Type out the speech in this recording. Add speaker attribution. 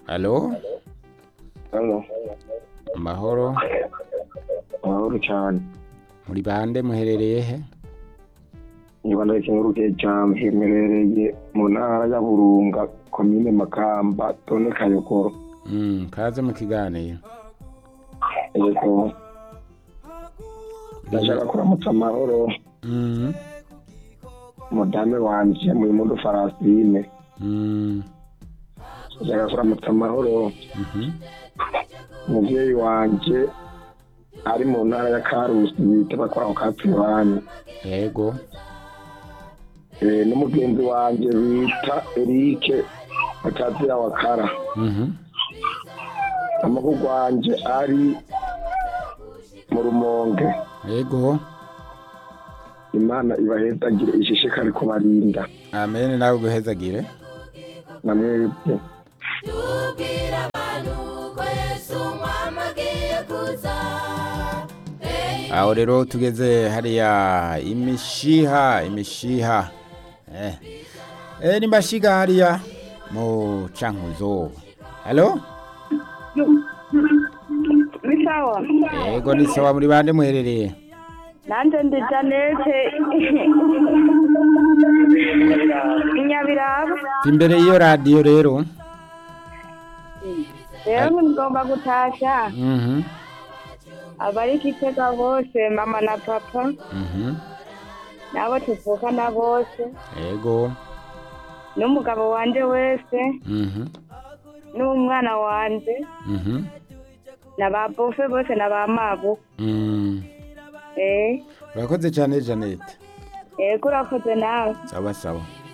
Speaker 1: Halo,
Speaker 2: Halo,
Speaker 1: amahoro,
Speaker 2: amahoro cyane.
Speaker 1: muri bande muherereye he?
Speaker 2: Niba ndakengurukiye cyane hemerereye mu ntara ya Burunga, komine Makamba, tone Kayogoro.
Speaker 1: Mm, kaze mu kiganiro.
Speaker 2: Yego, ndashaka kuramutsa amahoro
Speaker 1: Mm,
Speaker 2: umudame wanje muri mundo Farasine.
Speaker 1: mm,
Speaker 2: Ndashaka kuramutsa amahoro
Speaker 1: mhm,
Speaker 2: umuvyeyi wanje ari mu ntara ya Karusi bita bakwaho Kapirani.
Speaker 1: yego,
Speaker 2: Eh, n'umugenzi wanje bita Eric Akazira Wakara.
Speaker 1: mhm,
Speaker 2: amakuru wanje ari mu rumonge
Speaker 1: yego,
Speaker 2: imana ibahezagire ishishikare kubarinda
Speaker 1: amen nawe guhezagire.
Speaker 2: na mwebwe
Speaker 3: tubwire abantu ko yesu umwami agiye kuza
Speaker 1: Aho rero tugeze hariya imishiha, imishiha. Eh. Eh, ni mashiga hariya mu cankuzo. Halo?
Speaker 4: ni sawa
Speaker 1: Yego ni sawa muri bande muherereye.
Speaker 4: nanjye ndi janete inyabiraba
Speaker 1: Imbere y'iyo radiyo rero.
Speaker 4: rero ngomba gutasha
Speaker 1: Mhm.
Speaker 4: abari kitega bose mama na papa
Speaker 1: Mhm.
Speaker 4: nabo tuvukana bose
Speaker 1: Yego.
Speaker 4: n'umugabo wanje wese
Speaker 1: Mhm.
Speaker 4: n'umwana wanje
Speaker 1: Mhm.
Speaker 4: na ba bofe bose na ba mabu
Speaker 1: Mm.
Speaker 4: eh
Speaker 1: Urakoze cyane Janet.
Speaker 4: yego urakoze nawe
Speaker 1: Sawa sawa.